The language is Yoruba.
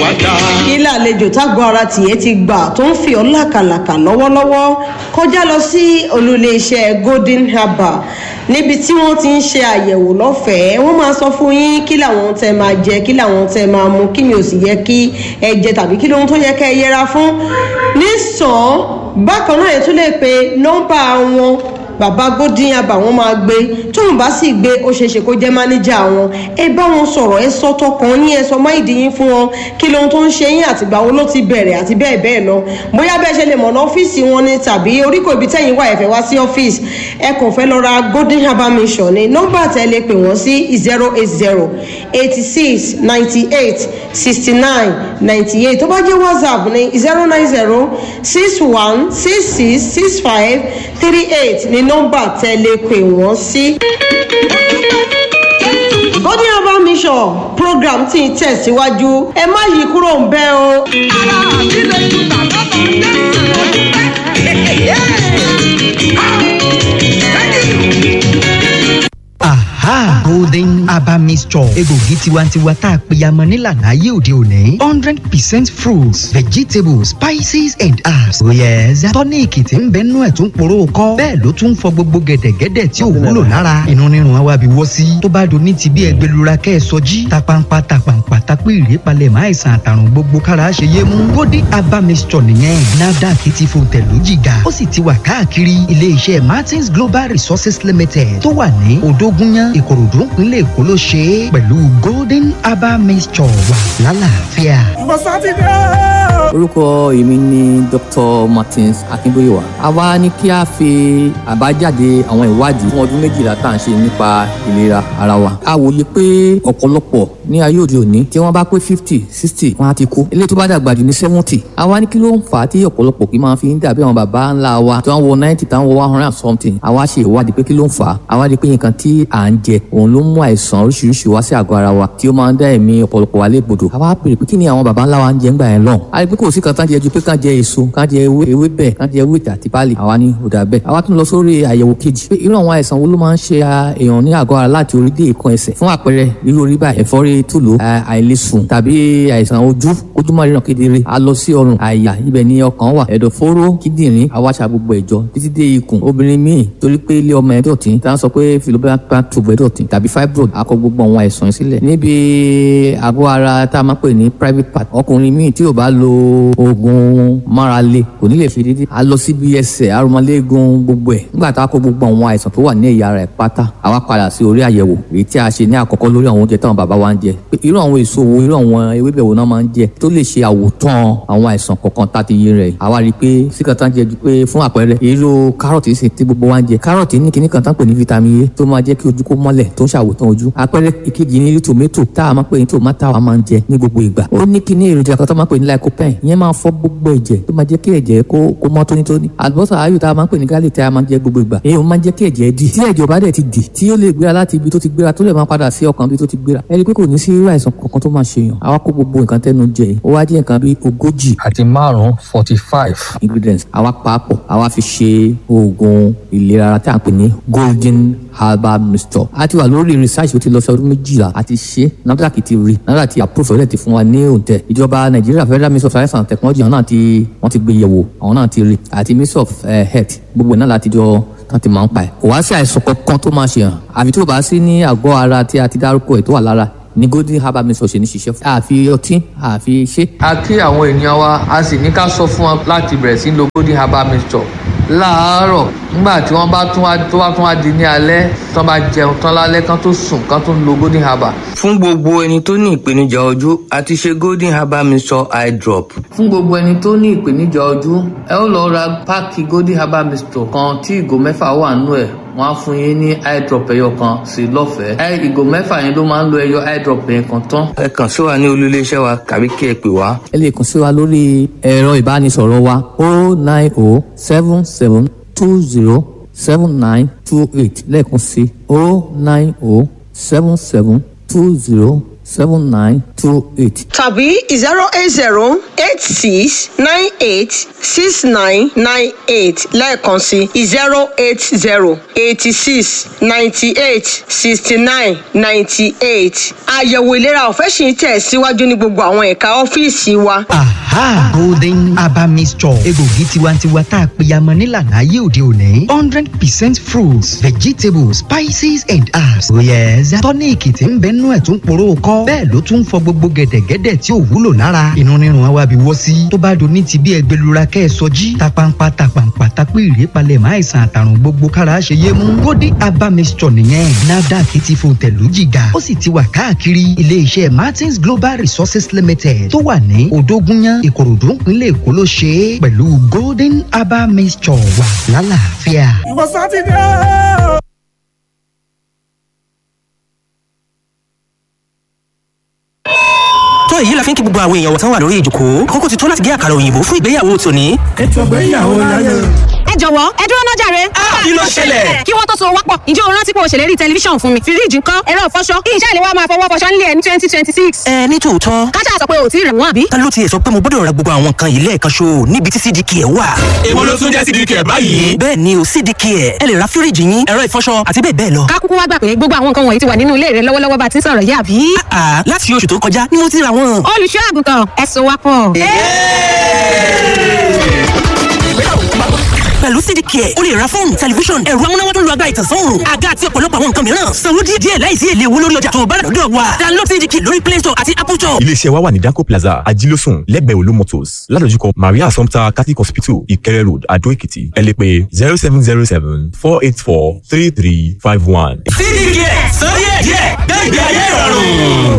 wá dá. ilé àlejò tágbó ara tìyẹ́ ti gbà tó ń fi ọ́ làkàlàkà lọ́wọ́lọ́wọ́ kọjá lọ sí olùléeṣẹ́ golden harbour níbi tí wọ́n ti ń ṣe àyẹ̀wò lọ́fẹ̀ẹ́ wọ́n máa sọ fún yín kí làwọn tẹ máa jẹ kí làwọn tẹ máa mu kí ni ò sì yẹ kí ẹ jẹ tàbí kí lóhun tó yẹ kẹ́ ẹ yẹra fún nísàn bákan náà ẹ tún lè pe nọ́mbà wọn bàbá golden harbour wọn máa gbé tóun bá sì gbé ó ṣeéṣe kó jẹ́ mánéjà wọn ẹ bá wọn sọ̀rọ̀ ẹ sọ tọkàn yín ẹ sọ máìdí yín fún wọn kí lóhun tó ń ṣe yín àtìgbà wo ló ti bẹ̀rẹ̀ àti bẹ́ẹ̀ bẹ́ẹ̀ lọ bóyá bẹ́ẹ̀ ṣe lè mọ̀nà ọ́fíìsì wọn ni tàbí oríkò ibi tẹ́yìn wà ẹ̀fẹ̀ wá sí ọ́fíìsì ẹ kàn fẹ́ lọ ra golden harbour mission ni nọ́mbà tẹ́ lè pè wọ́n sí zero eight zero eighty six ninety eight sixty nine ninety eight tó bá jẹ́ whatsapp ní zero nine zero six one six six six five three eight ní nọ́mbà tẹ́ lè pè wọ́n sí. golden harbour mission program tí ń tẹ̀síwájú ẹ má yí kúrò ń bẹ́ o. ara mi lè ju bàbá bá ń dé aha golden herbal mixture egbògi tiwantiwa tá a pèyàmọ nílànà ayé òde òní hundred percent fruits vegetables spices and herbs oh yes tọ́níìkì tí ń bẹ nú ẹ̀ tún poró kọ́ bẹ́ẹ̀ ló tún fọ gbogbo gẹ̀dẹ̀gẹ̀dẹ̀ tí ò wúlò lára inú rírun àwa bí wọ́ sí tó bá do ní ti bí ẹgbẹ́lura kẹ́ ẹ sọjí tapampa tapampa tapé ìrépalẹ̀ máa ìsàn àtàrùn gbogbo kára ṣe yé mú golden herbal mixture nìyẹn nafdac ti fò tẹ̀lú jìgà ó sì ti wà káàkiri ilé-iṣẹ́ martins global resources limited tó wà ní odógúnyán ìkòròdú ìpínlẹ̀ èkó ló ṣe é pẹ̀lú golden herbal mixture wà lálàáfíà. orúkọ èmi ni dr martins akínbóyèwá a wá ní kí a fi àbájáde àwọn ìwádìí fún ọdún méjìlá tá à ń ṣe nípa ìlera ara wa a wòye pé ọ̀pọ̀lọpọ̀ ní ayé òde òní tí wọ́n bá pé fifty sixty wọ́n á ti kú eléyìí tó bá dàgbà jù ní seventy a wá ní kí ló ń fà á tí ọ̀pọ̀lọpọ̀ kì í máa fi ń dàbí àwọn bàbá ńlá wa tí wọ́n wọ ninety táwọn wọ one hundred and something a wá ṣe ìwádìí pé kí ló ń fà á a wá rí i pé nǹkan tí à ń jẹ òun ló ń mú àìsàn oríṣiríṣi wá sí àgọ́ ara wa tí ó máa ń dá ẹ̀mí ọ̀pọ̀lọpọ̀ wa légbodò a wá bèrè pé kí ni àwọn baba ńlá wa ń jẹ ńgbà yẹn lọ́hùn a rí i pé kò sí kan tán jẹ ju pé kán jẹ èso kán jẹ ewé ewé bẹ́ẹ̀ kán jẹ ewé àti pálí àwa ní òdà bẹ́ẹ̀ àwa tún lọ sórí àyẹ̀wò kejì pé irú àwọn àìsàn wo ló máa ń ṣe èèyàn ní àgọ́ ara láti orí dé ìkan ẹsẹ̀ fún àpẹẹrẹ irú orí báyìí ẹ̀fọ́rí tùlù àìlèsùn tàbí àìsàn ojú ojú máa ríran kedere a lọ sí ọrùn àyà ibẹ̀ ni ọkàn wà ẹ̀dọ̀fóró kíndìnrín àwáṣà gbogbo ẹ̀jọ títí dé ikùn obìnrin míì torí pé ilé ọmọ ẹ̀ dọ̀tí tá a sọ pé philobacter tube ẹ̀ dọ̀tí tàbí fibroid akọ gbogbo àwọn àìsàn sílẹ̀ níbi àgọ́ ara tá a máa pè ní private part ọkùnrin míì tí ò bá lo oògùn márale kò ní lè fi dídí a lọ síbi ẹsẹ̀ arúmọléegun gbogbo ẹ̀ nígbà tá a kó gbogbo àwọn àìsàn tó wà ní ẹ̀yà ara ẹ̀ pátá àwa padà sí orí àyẹ̀wò èyí tí a ṣe ní àkọ́kọ́ lórí àwọn oúnjẹ táwọn bàbá wa ń jẹ pé irú àwọn èso wo irú àwọn ewébẹ̀ wo náà máa ń jẹ tó lè ṣe àwòtán àwọn àìsàn kọ̀ọ̀kan tá a ti yé rẹ̀ àwa rí i pé síkàtà ń jẹ ju pé fún àpẹẹrẹ irú kárọ̀tì sì tí gbogbo wa ń jẹ kárọ̀tì ní kíní kan tán pè ní vitamin A tó máa jẹ́ kí ojú kó mọ́lẹ̀ tó ń ṣàwòtán ojú àpẹẹrẹ ìkejì ní tòmẹ́tò tá a máa pè ní tòmátà wa máa ń jẹ ní gbogbo ìgbà ó ní kíní èròjà kan tó máa pè ní lycopene ìyẹn máa fọ gbogbo ẹ̀jẹ̀ tó máa jẹ́ kí ẹ̀jẹ̀ kó kó mọ́ tónítóní àlùbọ́sà ayò tá a máa pè ní garlic tí a máa ń jẹ gbogbo ìgbà èyí ó máa ń jẹ́ kí ẹ̀jẹ̀ dì tí ẹ̀jẹ̀ bá dẹ̀ ti dì tí ó lè gbéra láti ibi tó ti gbéra tó lè máa padà sí ọkàn ibi tó ti gbéra ẹni pé kò ní sí irú àìsàn kankan tó máa ṣe yàn àwa kó gbogbo nǹkan tẹnu jẹ ó wá jẹ́ nǹkan bíi ogójì àti márùn-ún forty five. ingredients àwa pàápọ̀ àwa fi ṣe oògùn ìlera ara tí a ń pè ní golden herbal mixture a ti wà lórí research ó ti lọ sí ọdún méjìlá a ti ṣe NAFDAC ti rí NAFDAC ti approve ọ̀rẹ́ ti fún wa ní òǹtẹ̀ ìjọba nàìjíríà federal ministry of science and technology àwọn náà ti wọ́n ti gbé yẹ̀wò àwọn náà ti rí àti ministry of uh, health gbogbo náà láti jọ tán ti máa ń pa ẹ̀ kò wá sí àìsàn kankan tó máa ṣe hàn àfi tó bá sí ní àgọ́ ara tí a ti dárúkọ ẹ̀ tó wà lára ní golden herbal mixture ṣe ní ṣiṣẹ́ fún. àfi ọtí àfi ṣe. a kí àwọn ènìyàn wa a sì ní ká sọ fún wọn láti bẹ̀rẹ̀ sí lo golden herbal mixture láàárọ̀ nígbà tí wọ́n bá tún wá tó bá tún wá di ní alẹ́ tó bá jẹun tán lálẹ́ kán tó sùn kán tó lo golden herbal. fún gbogbo ẹni tó ní ìpèníjà ojú a ti ṣe golden herbal mixture eye drop. fún gbogbo ẹni tó ní ìpèníjà ojú ẹ ó lọ ra páàkì golden herbal mixture kan tí ìgò mẹ́fà wà nínú ẹ̀ wọ́n á fún yín ní eye drop ẹyọ kan sí lọ́fẹ̀ẹ́. ẹ ìgò mẹ́fà yẹn ló máa ń lo ẹyọ eye drop yẹn kan tán. ẹ kàn sí wa ní olú iléeṣẹ́ wa tàbí kí ẹ pè wá. ẹ lè kàn sí wa lórí ẹ̀rọ ìbánisọ̀rọ̀ wa o nine o seven seven two zero seven nine two eight lẹ́ẹ̀kan sí o nine o seven seven two zero seven nine two eight. tàbí zero eight zero eight six nine eight six nine nine eight lẹ́ẹ̀kan sí zero eight zero eighty six ninety eight sixty nine ninety eight. àyẹ̀wò ìlera ọ̀fẹ́ sì ń tẹ̀ síwájú ní gbogbo àwọn ẹ̀ka ọ́fíìsì wa. aha golden aba mixture egbògi tiwantiwa tá a pèyàmọ nílànà ayé òde òní hundred percent fruits vegetables spices and herbs oyès tọ́níìkì tí ń bẹ nú ẹ̀ tún poró kọ́ bẹ́ẹ̀ ló tún fọ gbogbo gẹ̀dẹ̀gẹ̀dẹ̀ tí ò wúlò lára inú rírun wa bí wọ́ sí tó bá do ní ti bí ẹgbẹ́lura kẹ́ ẹ sọjí tapampa tapampa tapé ìrépalẹ̀ máa ìsàn àtàrùn gbogbo kára ṣe yé mú golden aba mixture nìyẹn nafdac ti fò tẹ̀lú jìgà ó sì ti wà káàkiri ilé-iṣẹ́ martins global resources limited tó wà ní odógúnyán ìkòròdú nílẹ̀ èkó ló ṣe é pẹ̀lú golden aba mixture wà lálàáfíà. ìwọ sátidé o. tó èyí la fi ń kí gbogbo àwọn èèyàn wọ̀tán wà lórí ìjòkó kókó ti tó láti gé àkàrà òyìnbó fún ìgbéyàwó tòní. ètò ìgbéyàwó láyé. ẹ jọ̀wọ́ ẹ dúró náà jàre. kí ló ṣẹlẹ̀? kí wọ́n tó so wápọ̀ ǹjẹ́ o rántí pé o ṣèlérí tẹlifíṣàn fún mi fíríjì ńkọ́ ẹ̀rọ ìfọṣọ kí iṣẹ́ ìléwọ́ máa fọwọ́ fọṣọ nílé ẹ̀ ní twenty twenty six. ẹ ní tòótọ́ kájà sọ pé o ti rẹ̀ wọ́n àbí. ta ló tiẹ̀ sọ pé mo gbọ́dọ̀ ra gbogbo àwọn nǹkan yìí lẹ́ẹ̀kan ṣo níbi tí cdk ẹ̀ wà. èwo ló tún jẹ́ cdk ẹ̀ báyìí. bẹ́ẹ̀ ni o cdk ẹ̀ ẹ lè ra fíríjì yín ẹ̀rọ ìfọṣọ àti bẹ́ẹ̀ bẹ́ẹ̀ lọ. ká kúkú wá gbà pé gbogbo àwọn nǹkan wọ̀nyí ti wà nínú ilé rẹ lọ́wọ́lọ́wọ́ bá ti ń sọ̀rọ̀ yìí àbí. àà láti oṣù tó kọjá ni mo ti ra wọn. olùṣọ́ àgùntàn ẹ so wápọ̀. pẹ̀lú cdk ẹ̀ o lè ra fóònù tẹlifíṣọ̀n ẹ̀rọ amúnáwá tó lu agbára ìtànsán òòrùn àga àti ọ̀pọ̀lọpọ̀ àwọn nǹkan mìíràn sanwó díẹ̀ díẹ̀ láìsí èlé owó lórí ọjà tó o bá rà lọ́dọ̀ wa download cdk lórí play store àti apple store. iléeṣẹ́ wa wà ní danco plaza ajílósùn lẹ́gbẹ̀ẹ́ olú motors ládojúkọ maria assumpta catholic hospital ìkẹrẹ road adó èkìtì ẹ lè pè zero seven zero seven four eight four three three five one. cdk sọ díẹ̀ díẹ̀ gbẹ́gbẹ́ ayé ìrọ̀rùn.